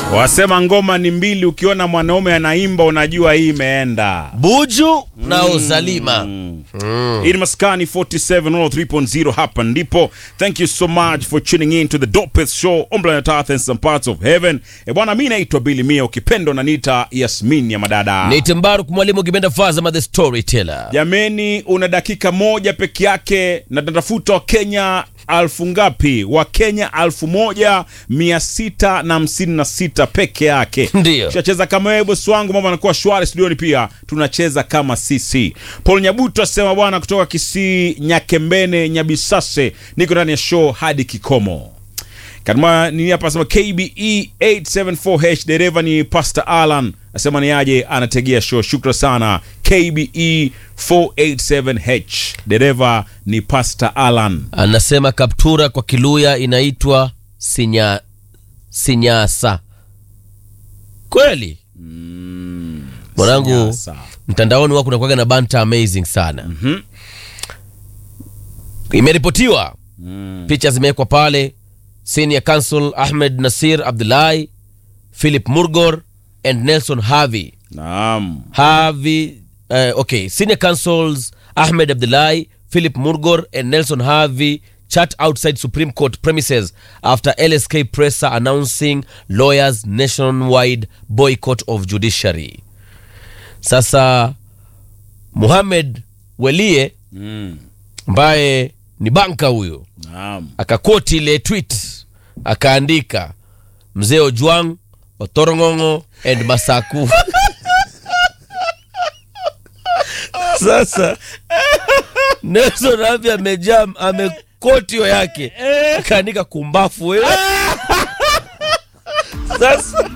Wasema ngoma ni mbili, ukiona mwanaume anaimba unajua hii imeenda. Buju na Uzalima. Hii ni Maskani 47 hapa ndipo. Thank you so much for tuning in to the dopest show on planet Earth and some parts of heaven. E bwana, mi naitwa Billy Mia, ukipenda unaniita Yasmin ya madada. Ni Timbaruk mwalimu ukipenda Fazama the storyteller. Jameni, una dakika moja peke yake na tunatafuta Wakenya alfu ngapi? Wakenya alfu moja mia sita na hamsini na sita peke yake. Ndio. Tushacheza kama wewe bosi wangu, mambo anakuwa shwari studioni. Pia tunacheza kama sisi. Paul Nyabuto asema bwana, kutoka Kisii, Nyakembene, Nyabisase, niko ndani ya show hadi kikomo. Kama nini hapa asema KBE 874H dereva ni Pastor Alan asema ni aje anategea show. Shukra sana KBE 487H dereva ni Pastor Alan. Anasema kaptura kwa Kiluya inaitwa sinya sinyasa. Kweli? Mwanangu Sinyasa. mtandaoni wako unakuwaga na banta amazing sana. Imeripotiwa picha zimewekwa pale, senior counsel Ahmed Nasir Abdullahi, Philip Murgor and Nelson Harvey Naam. Harvey, uh, okay, senior counsels Ahmed Abdullahi, Philip Murgor, and Nelson Harvey chat outside Supreme Court premises after LSK presser announcing lawyers nationwide boycott of judiciary. Sasa Muhamed Welie Mm. ambaye ni banka huyo Naam. akakoti ile tweet akaandika mzee Ojwang, Otorong'ong'o and Masaku. Sasa Nelson Havi amejaa amekoti hiyo yake akaandika kumbafu wewe. Sasa